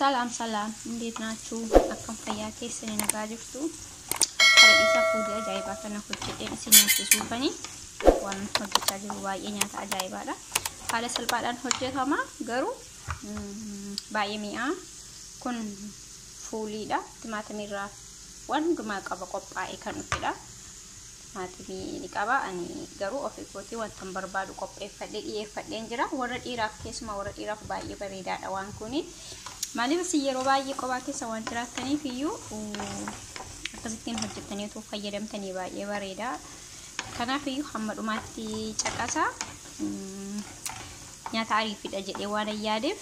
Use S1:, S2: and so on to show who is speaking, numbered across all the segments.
S1: ሰላም ሰላም፣ እንዴት ናችሁ? akkam fayyaa keessanii nagaa jirtu? Karadhiisa fuudhee ajaa'ibaa kana hojjedheen isin nyaachisuufanii waan hojjechaa jiru baay'ee nyaata ajaa'ibaadha. Haala salphaadhaan hojjetama garuu baay'ee mi'aa. Kun fuuliidha. Timaatimiirraa waan hundumaa qaba qophaa'ee kan dhufedha. Timaatimii ni qaba. Ani garuu ofii kootii wanta barbaadu qopheeffadhee dhiyeeffadheen jira. Warra dhiiraaf keessumaa warra dhiiraaf baay'ee bareedaadha waan kuni. Maaliif isin yeroo baay'ee kophaa keessa waan jiraattaniif iyyuu akkasittiin hojjettanii otoo fayyadamtanii baay'ee bareeda. Kanaaf iyyuu hamma dhumaatti caqasaa nyaata ariifidha jedhee waan yaadeef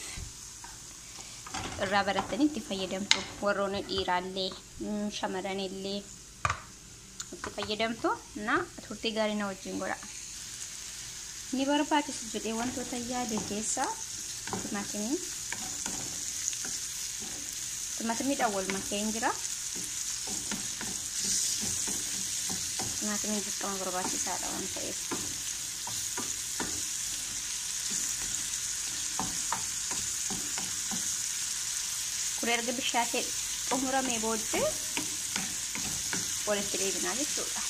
S1: irraa barattanii itti fayyadamtu. Warroonni dhiiraallee shamarranillee itti fayyadamtu na turtii gaarii na wajjin godha. Ni barbaachisu jedhee wantoota yaade keessaa timaatimii timaatimiidhaan wal makee hin jira. Timaatimiin dirqama barbaachisaadha waan ta'eef. Kun erga bishaatee xumuramee booddee walitti deebinaa jechuudha.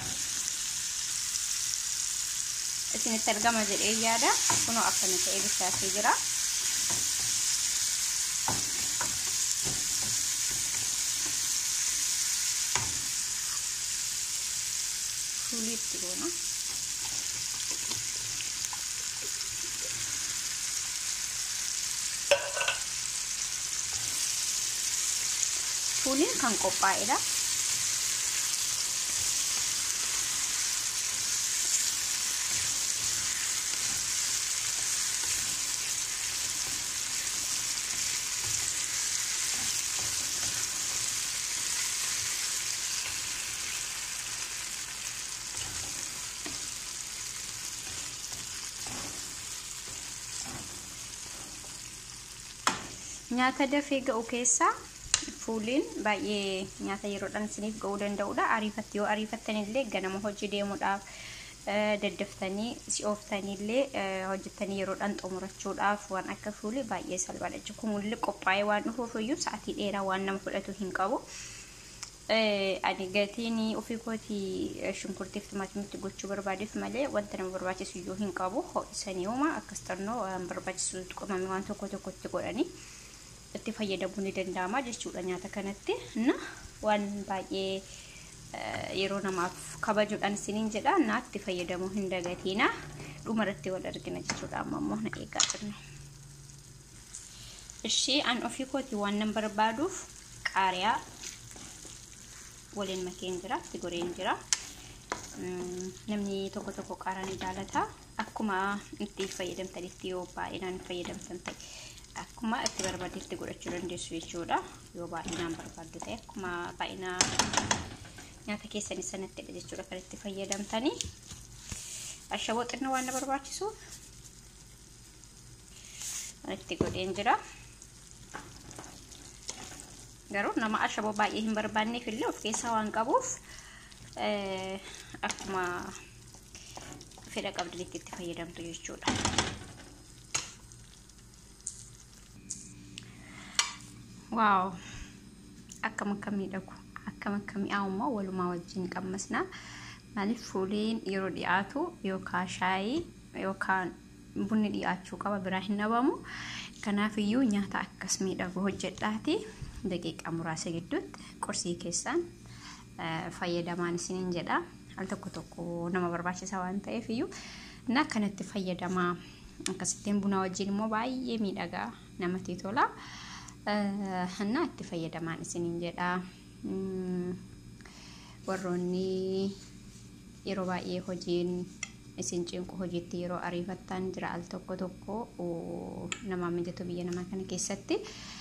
S1: Isinitti argama jedhee yaada. Kunoo akkana ta'ee bishaatee jira. fuuliitti goona. Fuuliin kan qophaa'edha. Nyaata dafee ga'u keessaa fuuliin baay'ee nyaata yeroodhaan isiniif ga'uu danda'udha. Ariifatti yoo ariifattanillee ganama hojii deemuudhaaf daddaftanii si'ooftanillee hojjettanii yeroodhaan xumurachuudhaaf waan akka fuulii baay'ee salphaadha. Kumullee qophaa'ee waan dhufuuf iyyuu sa'aatii dheeraa waan nama fudhatu hin qabu. Ani gatiin ofii kootii shunkurtiif timaatimitti gochuu barbaadeef malee wanta nama barbaachisu iyyuu hin qabu. Ho'isanii uuma akkas xannoo waan barbaachisu tuqamame waan tokko tokkotti godhanii. itti fayyadamuu ni danda'ama jechuudha nyaata kanatti na waan baay'ee yeroo namaaf kabajuudhaan isiniin jedha na itti fayyadamuu hin dagatiina dhumarratti wal argina jechuudha amma immoo na eegaa jirna. Ishii an ofii kooti waan nan barbaaduuf qaariyaa waliin makeen jira itti goreen jira. Namni tokko tokko qaaraa ni jaalata akkuma itti fayyadamtanitti yoo baay'inaan fayyadamtan ta'e. akkuma itti barbaadetti godhachuu dandeessu jechuudha yoo baay'inaan barbaaddu ta'e akkuma baay'ina nyaata keessanii sanattidha jechuudha kan itti fayyadamtanii ashaboo xinnoo waan na barbaachisuuf itti godheen jira garuu nama ashaboo baay'ee hin barbaanneef illee of keessaa waan qabuuf akkuma fedha qabdanitti itti fayyadamtu jechuudha. waaw akkam akka miidhagu akkam akka mi'aawummaa walumaa wajjin qammasna maaliif fuuliin yeroo dhiyaatu yookaan shaayii yookaan bunni dhiyaachuu qaba biraa hin dhabamu kanaaf iyyuu nyaata akkas miidhagu hojjedhaati daqiiqaa muraasa gidduutti qorsii keessaan fayyadamaan isiniin jedha al tokko tokko nama barbaachisa waan ta'eef iyyuu na akkanatti fayyadamaa akkasittiin buna wajjin immoo baay'ee miidhagaa namatti tola. እና itti fayyadamaan isiniin jedha warroonni yeroo baay'ee hojiin isin cinqu hojiitti yeroo ariifattan jira al tokko tokko nama mijatu biyya namaa kana keessatti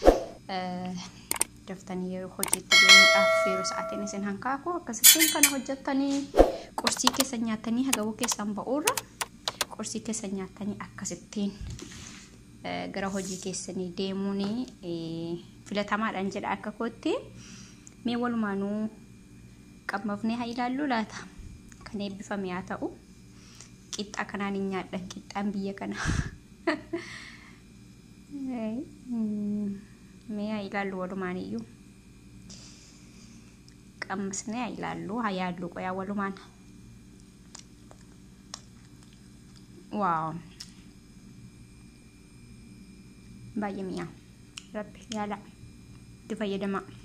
S1: daftanii yeroo hojiitti deemuudhaaf yeroo sa'aatiin isin hankaaku akkasittiin kana hojjettanii qorsii keessan nyaatanii hagabuu keessan ba'uurra qorsii keessan nyaatanii akkasittiin gara hojii keessanii deemuun filatamaadhaan jedha akka kootti mee walumaanuu qammafnee haa ilaallu laata kan eebbifame haa ta'u qixxaa kanaan hin nyaadhan qixxaan biyya kana mee ilaallu walumaan iyyuu qammasnee ilaallu haa yaallu qoyaa walumaan waaw baay'ee mi'aa rabbi yaala itti fayyadamaa